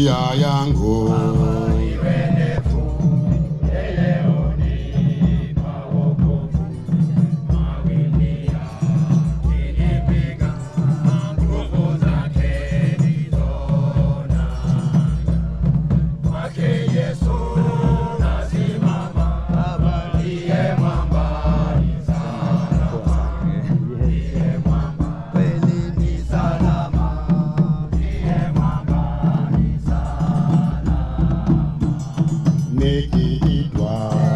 njia yangu nikiitwa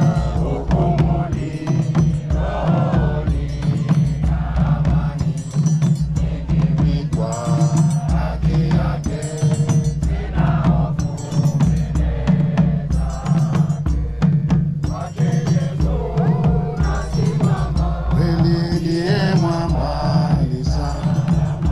Nikiitwa haki yake kweli ndiye mwamba ni salama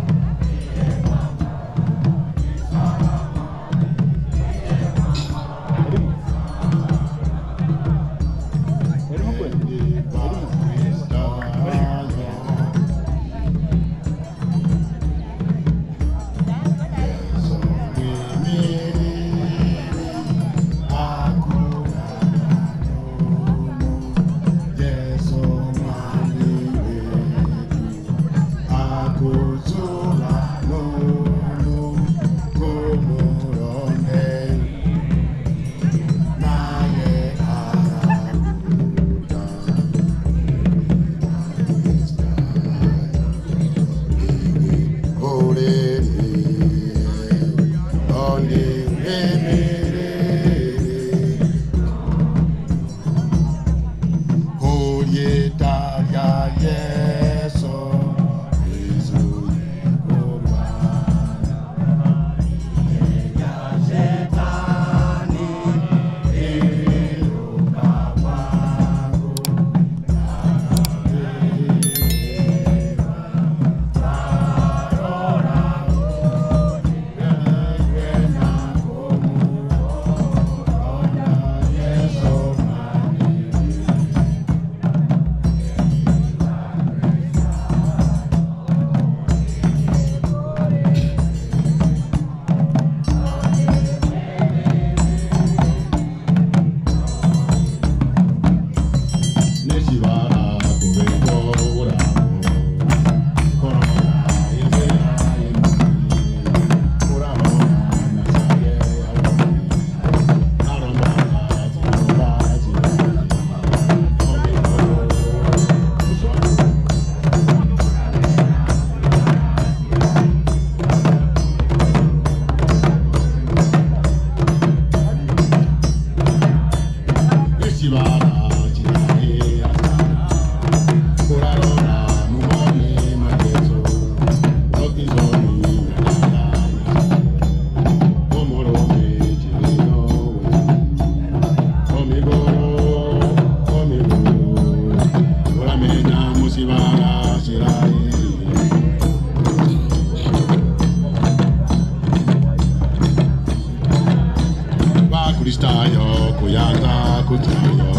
kristayo kuyanza kutyayo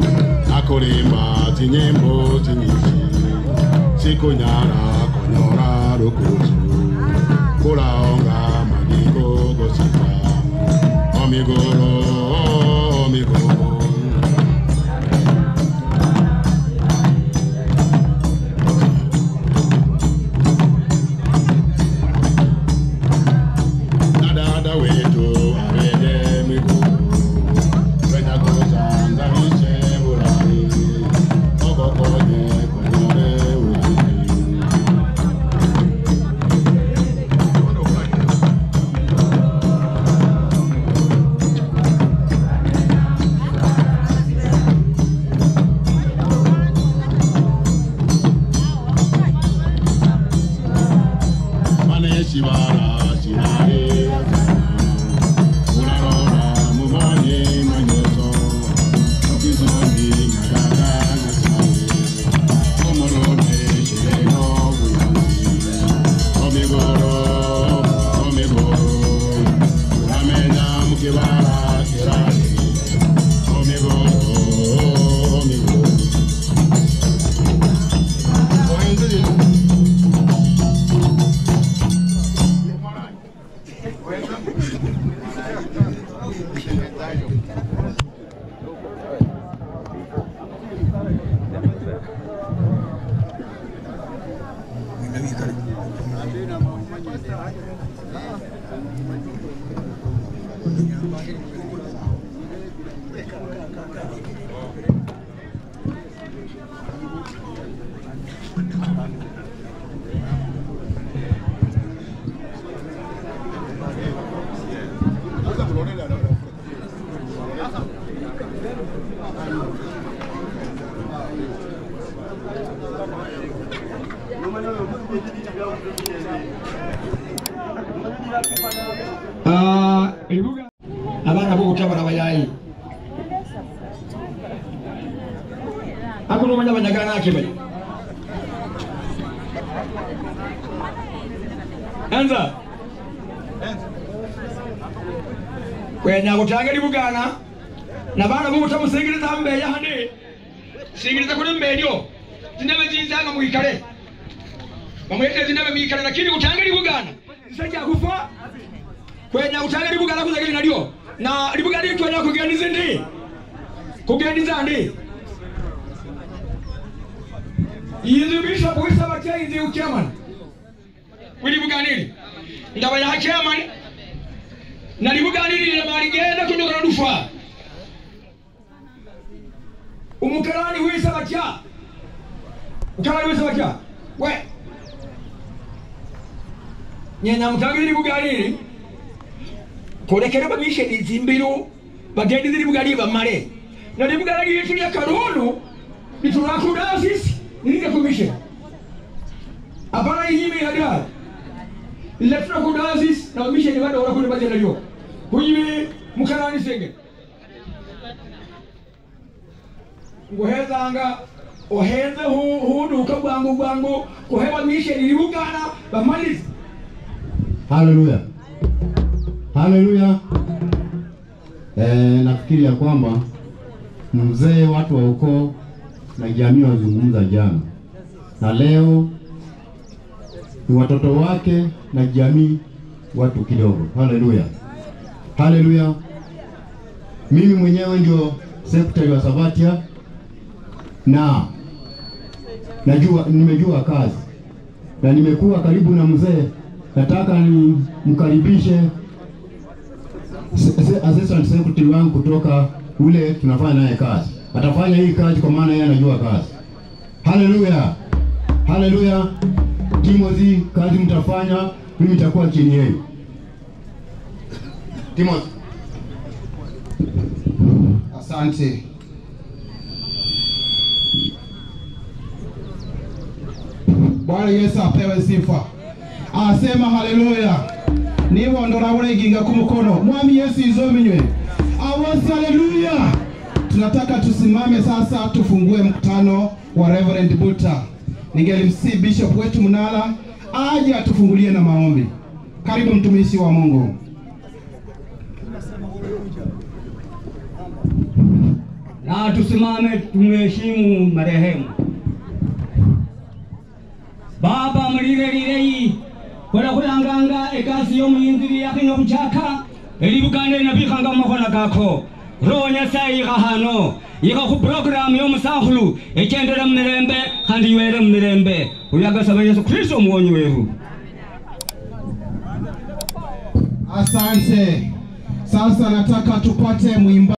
akurimba tinyimbo tinyishi sikunyara kunyora rukusu kulaonga madiko gosika omigoro omigoro dada wetu awede miguru kwenda kuzanga mishe bulai okokoje konyore wezi Ah, ebibuga abaana bokutabala bayayi akulumanya banyagana akebali anza kwenya kutange libugana nabaana bobutamusigiriza mbeya hane sigiriza kuli mbelyo zindebe zinzanga mwikale bamwete zindebe mwikale lakini kutange libugana isajja kufa kwenya kutange libugana kuzagiri nalyo na libugana litwanya kugendiza ndi kugendiza ndi yinzi bishop wisaba kya yinzi uchairman wilibuganiri ndaba ya chairman nalibuganirire maligenda kunyogera lufa umukarani wisaba kya ukarani wisaba kya we nyenya mutangire libuganiri kolekera bamisheni zimbiro bagendize libuganiri bamale na libuganiri yetu lya kalulu litulakula sisi nilinde commission apana yimi hada lefna kudasis na mission bado wala kule bajela yo huyiwe mukarani senge nguhezanga oheze hu huduka bwangu bwangu kuheba mission ilibugana bamalize Haleluya, haleluya. Eh, nafikiri ya kwamba mzee, watu wa ukoo na jamii wazungumza jana, na leo ni watoto wake na jamii, watu kidogo. Haleluya, haleluya. Mimi mwenyewe ndio sekretari wa Sabatia na najua, nimejua kazi na nimekuwa karibu na mzee. Nataka nimkaribishe se- se- assistant secretary wangu kutoka ule tunafanya naye kazi, atafanya hii kazi kwa maana yeye anajua kazi. Haleluya, haleluya. Timothy, kazi mtafanya, mimi nitakuwa chini yenu. Timothy. Asante. Bwana Yesu apewe sifa. Asema haleluya. Nibo ndora bureginga ku mukono. Mwami Yesu izominywe. Awasi haleluya. Tunataka tusimame sasa tufungue mkutano wa Reverend Buta. Ningelimsi Bishop wetu Mnala aje atufungulie na maombi. Karibu mtumishi wa Mungu. na tusimame tumheshimu marehemu baba mulirelirei kola kulanganga ekasi y'omuyinziri yakhino khuchaka elibukanda enabikhanga mumakhola kako roho nyasaye ikha hano ikha khu programu y'omusakhulu echendela mumirembe khandi iwele mumirembe uyagasaba yesu kristo omuwonyi weru Asante. Sasa nataka tupate mwimba